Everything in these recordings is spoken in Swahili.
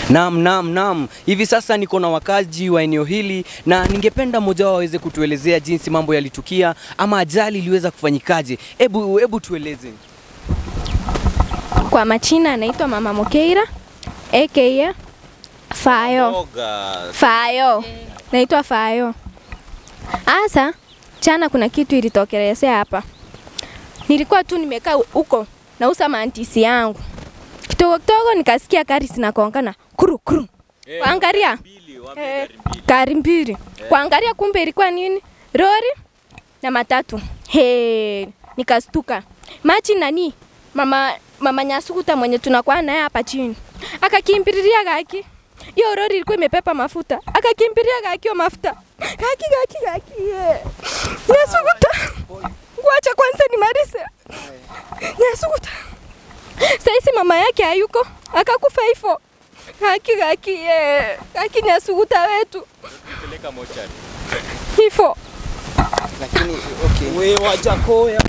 Naam, naam, naam. Hivi sasa niko na wakazi wa eneo hili na ningependa mmoja wao aweze kutuelezea jinsi mambo yalitukia ama ajali iliweza kufanyikaje. Hebu hebu tueleze. Kwa machina anaitwa Mama Mokeira aka Fayo. Fayo. Naitwa Fayo. Asa chana kuna kitu ilitokelezea hapa. Nilikuwa tu nimekaa huko nausa mantisi yangu. Kidogo kidogo nikasikia gari zinakongana kuru kuru. Kuangalia eh, gari mbili. Kuangalia kumbe ilikuwa nini? Lori na matatu. He, nikastuka. Machi nani? Mama mama Nyasukuta mwenye tunakuwa naye hapa chini. Akakimbilia gaki. Hiyo lori ilikuwa imepepa mafuta. Akakimbilia gaki hiyo mafuta. Gaki gaki gaki. Yeah. Nyasukuta. Wacha kwanza nimalize. Nyasukuta. Saisi mama yake hayuko. Akakufa hivyo. Gaki gaki. Yeah. Gaki Nyasukuta wetu. Hivyo. Lakini okay. We wajakoya.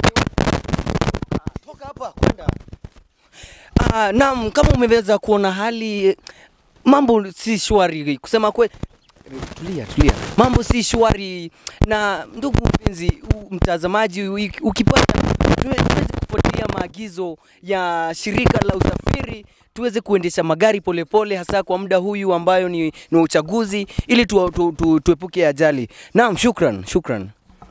Toka hapa kwenda. Ah, naam, kama umeweza kuona hali eh, mambo si shwari kusema kweli. Tulia, tulia. Mambo si shwari na ndugu mpenzi u- mtazamaji, u- ukipata tuwe- tuweze kufuatilia maagizo ya shirika la usafiri tuweze kuendesha magari polepole hasa kwa muda huyu ambayo ni, ni uchaguzi ili tu, tu, tu, tuepuke ajali. Naam, shukran, shukran.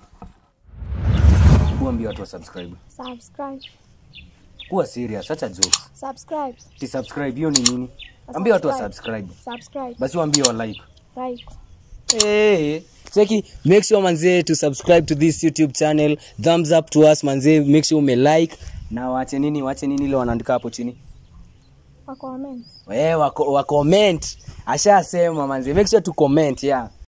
Kuambia watu wa subscribe. Subscribe. Kuwa serious, acha jokes. Subscribe. Ti subscribe hiyo ni nini? Ambia watu wa subscribe. Subscribe. Basi waambie wa like. Right. Hey, cheki, make sure manzee to subscribe to this YouTube channel. Thumbs up to us manzee, make sure ume like na wache nini, wache nini ile wanaandika hapo chini. Wa comment. Eh, wa, wa comment. Ashasema manzee, make sure to comment, yeah.